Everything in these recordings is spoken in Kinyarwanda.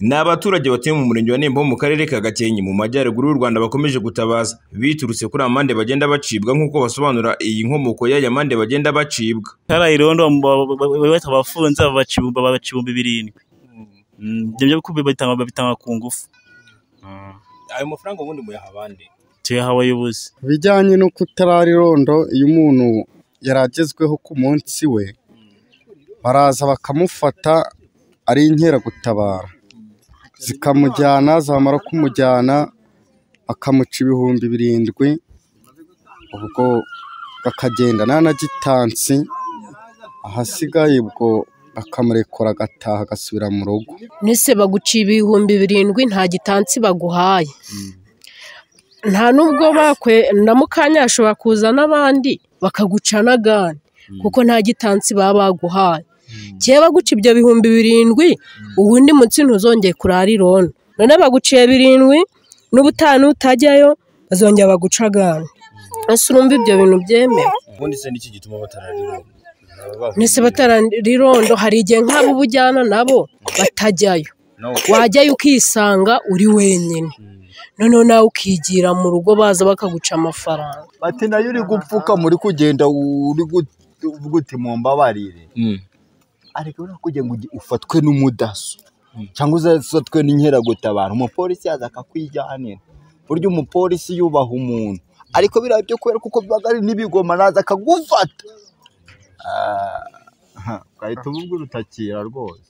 Ni abaturage batuye mu murenge wa Nembo mu karere ka Gakenke mu majyaruguru y'u Rwanda bakomeje gutabaza biturutse kuri amande bagenda bacibwa nk'uko basobanura iyi nkomoko y'aya mande bagenda bacibwa. karayirondo bahita abafunze babacibumba babacibumba birindwi ibyo byo kubi babitanga babitanga ku ngufu Ayo mafaranga ubundi muyaha abandi. tuyaha abayobozi bijyanye no kutararirondo iyo umuntu yari agezweho ku munsi we baraza bakamufata ari inkeragutabara zikamujyana zamara kumujyana bakamuca ibihumbi birindwi ubwo akagenda nta na gitansi ahasigaye ubwo bakamurekura agataha agasubira mu rugo Nese baguciye ibihumbi birindwi nta gitansi baguhaye nta n'ubwo bakwe na mukanya ashobora kuza n'abandi bakaguca n'agani kuko nta gitansi baba baguhaye kera baguca ibyo bihumbi birindwi ubundi munsi ntuzongeye kurara irona none baguciye birindwi n'ubutaha n'utajyayo bazongera baguca agani ese urumva ibyo bintu byemewe Ubundi se niki gituma batararironda? nese batararirondo hari igihe nk'abo uba ujyana nabo batajyayo wajyayo ukisanga uri wenyine noneho nawe ukigira mu rugo baza bakaguca amafaranga bati nayo uri gupfuka muri kugenda uri guti mumbabarire ariko uri kugira ngo ugi- ufatwe n'umudaso cyangwa uzafatwe n'inkeragutabara umupolisi yaza akakwijyanira burya umupolisi yubaha umuntu ariko biriya byo kubera kuko biba ari n'ibigoma araza akagufata Ah, ugahita uvuga urutakira rwose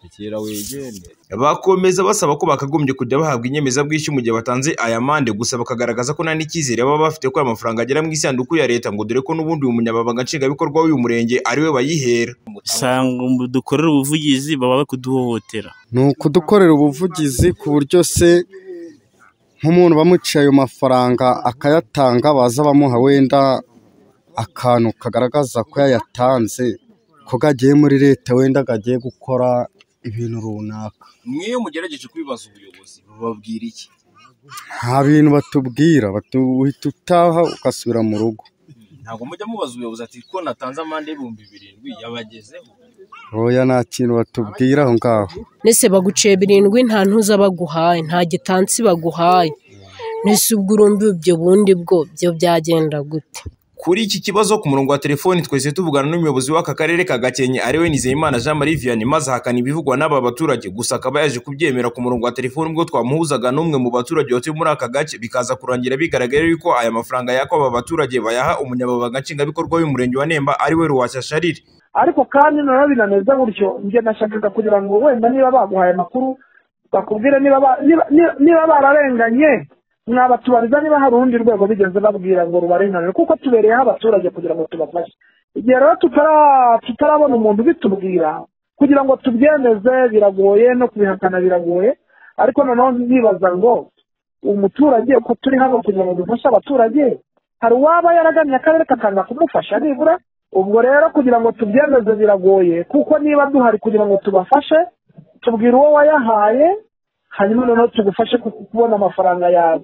takira wigende Bakomeza basaba ko bakagombye kujya bahabwa inyemezabwishyu mu gihe batanze aya mande gusa bakagaragaza ko nta n'icyizere baba bafite ko aya mafaranga agera mu isanduku ya leta ngo dore ko n'ubundi uyu munyamabanga nshingwabikorwa w'uyu murenge ariwe bayihera. usanga dukorera ubuvugizi baba bari kuduhohotera ni ukudukorera ubuvugizi ku buryo se nk'umuntu bamuciye ayo mafaranga akayatanga baza bamuha wenda akantu kagaragaza ko yayatanze ko agiye muri leta wenda agiye gukora ibintu runaka Mwiyo mugerageje kubibaza ubuyobozi bababwira iki? nta bintu batubwira batu- uhita utaha ugasubira mu rugo Ntabwo mujya mubaza ubuyobozi ati ko natanze amande y'ibihumbi birindwi yabagezeho. oya nta kintu batubwira aho ngaho nese baguciye birindwi nta ntuza baguhaye nta gitansi baguhaye nese ubwo urumva ibyo bundi bwo byo byagenda gute Kuri iki kibazo ku murongo wa telefoni twese tuvugana n'umuyobozi w'aka karere ka Gakenke ariwe Nizeyimana Jean Marie Vianney maze ahakana ibivugwa n'aba baturage gusa akaba yaje kubyemera ku murongo wa telefoni ubwo twamuhuzaga n'umwe mu baturage batuye muri aka gace bikaza kurangira bigaragara yuko aya mafaranga yako aba baturage bayaha umunyamabanga nshingwabikorwa w'umurenge wa Nemba ariwe Ruwasha Charire ariko kandi noneho binameze gutyo njye nashakaga kugira ngo wenda niba baguhaye amakuru bakubwire niba ba- niba- niba- niba bararenganye mwabatubariza niba hari urundi rwego bigeze babwira ngo rubarenganire kuko tubereyeho abaturage kugira ngo tubafashe igihe rero tutara- tutarabona umuntu ubitubwira kugira ngo tubyemeze biragoye no kubihakana biragoye ariko noneho nibaza ngo umuturage uko turi hano kugira ngo dufashe abaturage hari uwaba yaragannye akarere kakanga kumufasha nibura ubwo rero kugira ngo tubyemeze biragoye kuko niba duhari kugira ngo tubafashe tubwire uwo wayahaye hanyuma noneho tugufashe ku- kubona amafaranga yawe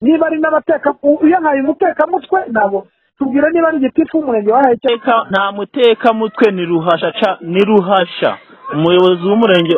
niba ari n'abateka u- uyahaye umutekamutwe ntabwo tubwire niba ari igitifu umurenge wahaye icyo Teka- nta mutekamutwe ni ruhasha ca ni ruhasha umuyobozi w'umurenge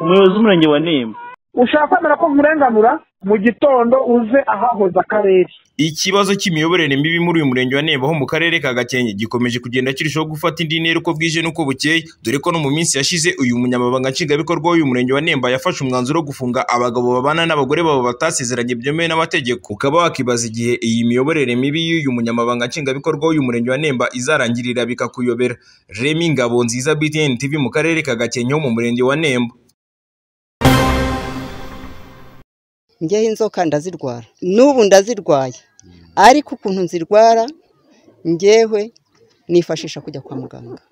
umuyobozi w'umurenge wa Nemba ushaka kwemera ko nkurenganura mu gitondo uze ahahoze akarere Ikibazo cy'imiyoborere mibi muri uyu murenge wa Nemba ho mu karere ka Gakenke gikomeje kugenda kirushaho gufata indi ntera uko bwije n'uko bukeye dore ko no mu minsi yashize uyu munyamabanga nshingwabikorwa w'uyu murenge wa Nemba yafashe umwanzuro wo gufunga abagabo babana n'abagore babo batasezeranye byemewe n'amategeko ukaba wakibaza igihe iyi miyoborere mibi y'uyu munyamabanga nshingwabikorwa w'uyu murenge wa Nemba izarangirira bikakuyobera Remy Ngabonziza BTN TV mu karere ka Gakenke ho mu murenge wa Nemba njyeho inzoka ndazirwara n'ubu ndazirwaye ariko ukuntu nzirwara njyewe nifashisha kujya kwa muganga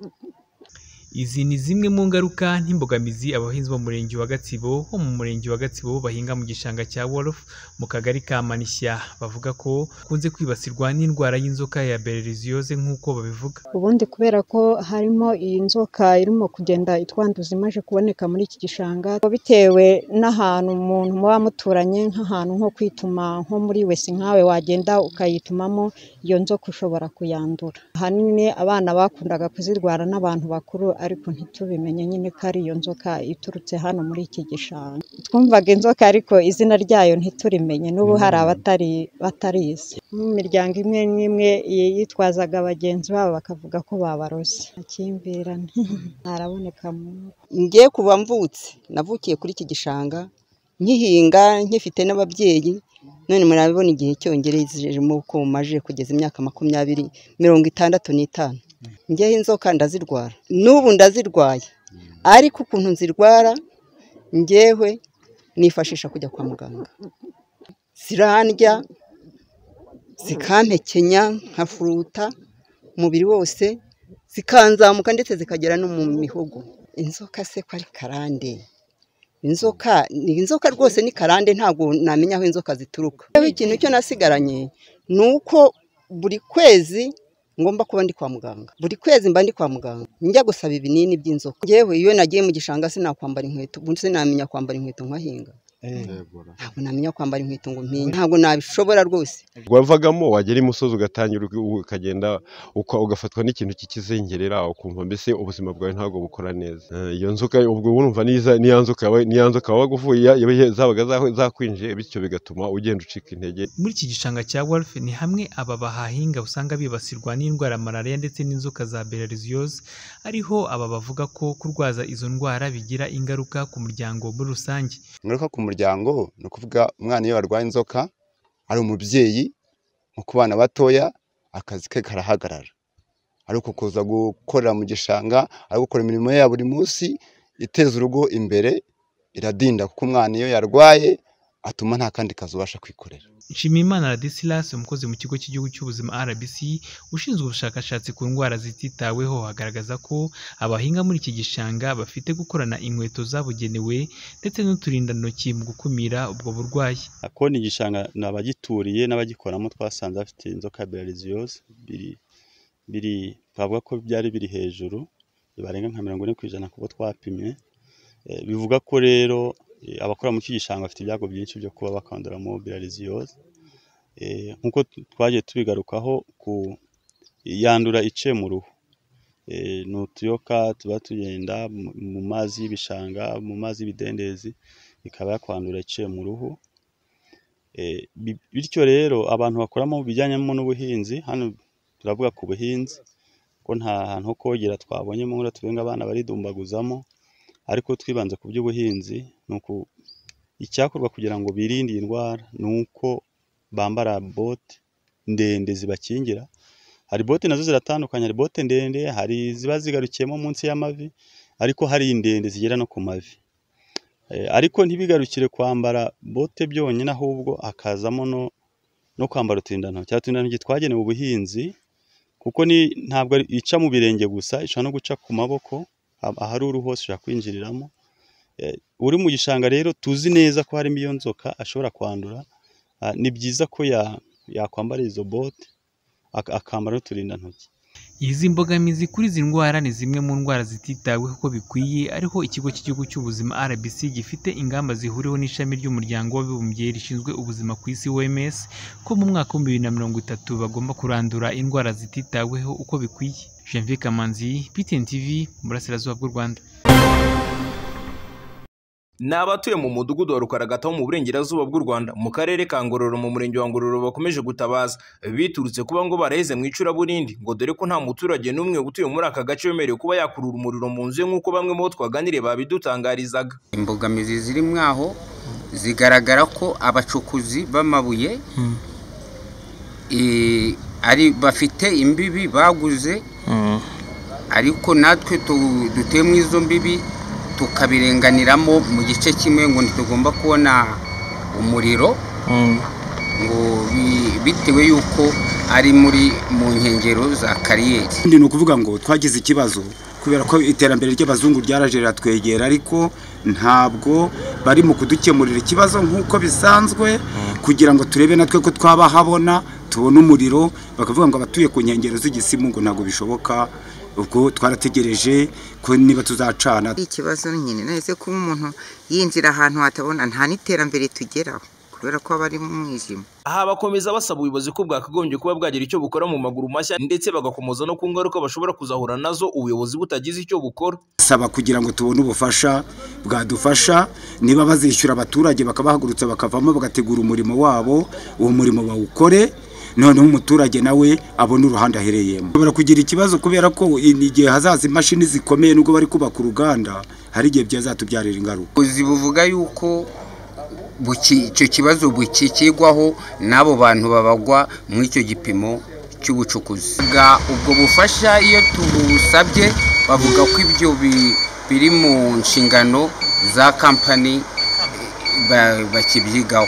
Izi ni zimwe mu ngaruka n'imbogamizi abahinzi bo mu murenge wa Gatsibo ho mu murenge wa Gatsibo bahinga mu gishanga cya Wolof mu kagari ka Manishya bavuga ko kunze kwibasirwa n'indwara y'inzoka ya Berlizioze nk'uko babivuga ubundi kubera ko harimo iyi nzoka irimo kugenda itwanduza imaze kuboneka muri iki gishanga bitewe n'ahantu umuntu muba muturanye nk'ahantu nko kwituma nko muri wese nkawe wagenda ukayitumamo iyo nzoka ushobora kuyandura ahanini abana bakundaga kuzirwara n'abantu bakuru ariko ntitubimenye nyine ko ari iyo nzoka iturutse hano muri iki gishanga twumvaga inzoka ariko izina ryayo ntiturimenye n'ubu hari abatari batarizi mu miryango imwe n'imwe yitwazaga bagenzi babo bakavuga ko babarose amakimbirane ntaraboneka mu ngo. ngiye kuba mvutse navukiye kuri iki gishanga nkihinga nkifite n'ababyeyi none murabibona igihe cyongerejemo uko maje kugeza imyaka makumyabiri mirongo itandatu n'itanu ngewe inzoka ndazirwara n'ubu ndazirwaye ariko ukuntu nzirwara ngewe nifashisha kujya kwa muganga zirandya zikampekenya nkafuruta umubiri wose zikanzamuka ndetse zikagera no mu mihogo inzoka se ko ari karande inzoka ni inzoka rwose ni karande ntabwo namenya aho inzoka zituruka Yewe ikintu cyo nasigaranye ni uko buri kwezi ngomba kuba ndi kwa muganga buri kwezi mba ndi kwa muganga njya gusaba ibinini by'inzoka yewe iyo nagiye mu gishanga sinakwambara inkweto ubu sinamenya kwambara inkweto nkahinga ntabwo namenya kwambara inkweto ngo mpinge ntabwo nabishobora rwose wavagamo wagera imusozi ugatangira ugu- ukagenda uka- ugafatwa n'ikintu cy'ikizengerera ukumva mbese ubuzima bwawe ntabwo bukora neza Eh, iyo nzoka ubwo urumva n'iza- niya nzoka yaba- niya nzoka wabaga uvuye yaba ye- zabaga za- zakwinjiye bityo bigatuma ugenda ucika intege muri iki gishanga cya Wolf ni hamwe aba bahahinga usanga bibasirwa n'indwara ya malariya ndetse n'inzoka za belarisiyoze ariho aba bavuga ko kurwaza izo ndwara bigira ingaruka ku muryango muri rusange ingaruka ku muryango ni ukuvuga umwana iyo arwaye inzoka ari umubyeyi nko ku bana batoya akazi ke karahagarara ariko kuza gukorera mu gishanga ari gukora imirimo ye ya buri munsi iteza urugo imbere iradinda kuko umwana iyo yarwaye atuma nta kandi kazi ubasha kwikorera Nshimiyimana Ladisilas umukozi mu kigo cy'igihugu cy'ubuzima RBC ushinzwe ubushakashatsi ku ndwara zititaweho agaragaza ko abahinga muri iki gishanga bafite gukorana inkweto zabugenewe ndetse n'uturindantoki mu gukumira ubwo burwayi ako ni igishanga ni abagituriye n'abagikoramo twasanze bafite inzoka ya belarisiyoze biri biri twavuga ko byari biri hejuru bibarenga nka mirongo ine ku ijana kubo twapimye Eh, bivuga ko rero eh, abakora muri iki gishanga bafite ibyago byinshi byo kuba bakanduramo belarisiyoze Eh, nk'uko tu- twagiye tubigarukaho ku yandura iciye mu ruhu Eh, ni utuyoka tuba tugenda mu- mu mazi y'ibishanga mu mazi y'ibidendezi ikaba yakwandura iciye mu ruhu Eh, bi- bityo rero abantu bakoramo bijyanyemo n'ubuhinzi hano turavuga ku buhinzi ko nta hantu ho kogera twabonye mu nkura tubenga abana baridumbaguzamo ariko twibanze ku by'ubuhinzi ni uku icyakorwa kugira ngo birinde iyi ndwara ni uko bambara bote ndende zibakingira hari bote nazo ziratandukanye hari bote ndende hari ziba zigarukiyemo munsi y'amavi ariko hari ndende zigera no ku mavi Eh, ariko ntibigarukire kwambara bote byonyine ahubwo hakazamo no no kwambara uturindantoki uturindantoki twagenewe ubuhinzi kuko ni ntabwo ari- ica mu birenge gusa ishobora no guca ku maboko ah- ahari uruhu hose ishobora kwinjiriramo Eh, uri mu gishanga rero tuzi neza ko harimo iyo nzoka ashobora kwandura ah, ni byiza ko ya- yakwambara izo bote ak- akambara n'uturindantoki Izi mbogamizi kuri izi ndwara ni zimwe mu ndwara zititaweho uko bikwiye ariho ikigo cy'igihugu cy'ubuzima RBC gifite ingamba zihuriweho n'ishami ry'umuryango w'abibumbye rishinzwe ubuzima ku isi OMS ko mu mwaka wa bibiri na mirongo itatu bagomba kurandura indwara zititaweho uko bikwiye Janvier Kamanzi PTN TV mu burasirazuba bw'u Rwanda Ni abatuye mu mudugudu wa Rukaragata wo mu burengerazuba bw'u Rwanda mu karere ka Ngororero mu murenge wa Ngororero bakomeje gutabaza biturutse kuba ngo baraheze mu icuraburindi ngo dore ko nta muturage n'umwe utuye muri aka gace wemerewe kuba yakurura umuriro mu nzu ye nk'uko bamwe mu bo twaganiriye babidutangarizaga imbogamizi ziri mwaho zigaragara ko abacukuzi b'amabuye eh, ari bafite imbibi baguze ariko natwe tu- dutuye mu izo mbibi tukabirenganiramo mu gice kimwe ngo ntitugomba kubona umuriro ngo bi- bitewe y'uko ari muri mu nkengero za kariyeri Ikindi ni ukuvuga ngo twagize ikibazo kubera ko iterambere ry'abazungu ryaraje riratwegera ariko ntabwo bari mu kudukemurira ikibazo nk'uko bisanzwe kugira ngo turebe natwe ko twaba habona tubone umuriro bakavuga ngo abatuye ku nkengero z'igisimu ngo ntabwo bishoboka ubwo twarategereje ko niba tuzacana ikibazo nyine nahise kuba umuntu yinjira ahantu hatabona nta n'iterambere tugeraho kubera ko aba ari mu mwijima aha bakomeza basaba ubuyobozi ko bwakagombye kuba bwagira icyo bukora mu maguru mashya ndetse bagakomoza no ku ngaruka bashobora kuzahura nazo ubuyobozi butagize icyo bukora saba kugira ngo tubone ubufasha bwadufasha niba bazishyura abaturage bakabahagurutsa bakavamo bagategura umurimo wabo uwo murimo bawukore noneho umuturage nawe abone uruhande ahereyemo ushobora kugira ikibazo kubera ko igihe hazaza imashini zikomeye nubwo bari kubaka uruganda hari igihe byazatubyarira ingaruka ubuyobozi buvuga yuko buki- icyo kibazo bukikigwaho n'abo bantu babagwa muri icyo gipimo cy'ubucukuzi Bwa ubwo bufasha iyo tubusabye bavuga ko ibyo bi- biri mu nshingano za kampani ba- bakibyigaho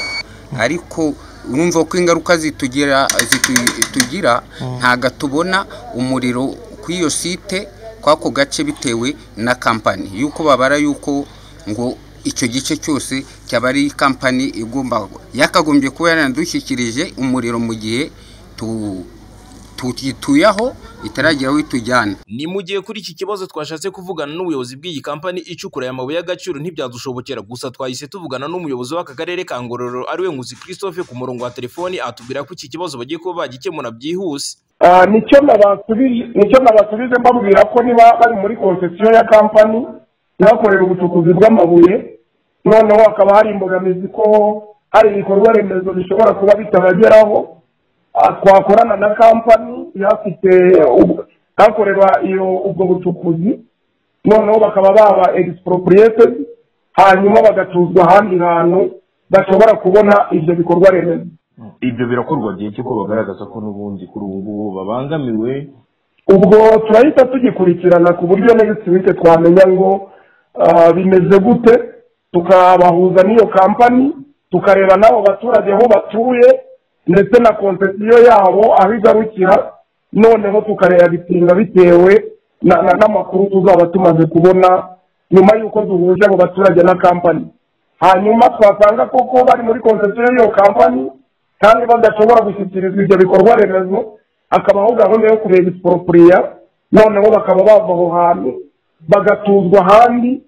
ariko urumva ko ingaruka zitugira zitu- tugira ntago tubona umuriro kuri iyo site kw'ako gace bitewe na kampani yuko babara yuko ngo icyo gice cyose cyaba ari kampani igomba yakagombye kuba yaranadushyikirije umuriro mu gihe tu- tuyituye aho itaragera aho itujyana ni mu gihe kuri iki kibazo twashatse kuvugana n'ubuyobozi bw'iyi kampani icukura aya mabuye y'agaciro ntibyadushobokera gusa twahise tuvugana n'umuyobozi w'aka karere ka ngororero ariwe nkuzi christophe ku murongo wa telefoni atubwira ko iki kibazo bagiye kuba bagikemura byihuse Ah, nicyo nabasubije nicyo nabasubije mbabwira ko niba bari muri konsesiyo ya kampani ihakorera ubucukuzi bw'amabuye noneho hakaba hari imbogamizi ko hari ibikorwa remezo bishobora kuba bitabageraho Ah, twakorana na kampani ihafite ubwo- hakorerwa iyo ubwo bucukuzi noneho bakaba baba expropriated hanyuma bagacuzwa ahandi hantu bashobora kubona ibyo bikorwa remezo ibyo birakorwa gihe cy'uko bagaragaza ko n'ubundi kuri ubu ngubu babangamiwe ubwo turahita tugikurikirana ku buryo next week twamenya ngo ah, bimeze gute tukabahuza n'iyo kampani tukareba n'abo baturage aho batuye ndetse na konsesiyo yabo aho igarukira noneho tukareba bitinda bitewe na- na- n'amakuru tuzaba tumaze kubona nyuma y'uko duhuje abo baturage na kampani hanyuma twasanga koko bari muri konsesiyo y'iyo kampani kandi badashobora gushyikirizwa ibyo bikorwa remezo hakabaho gahunda yo kureba isiporopuriya noneho bakaba bava aho hantu bagatuzwa ahandi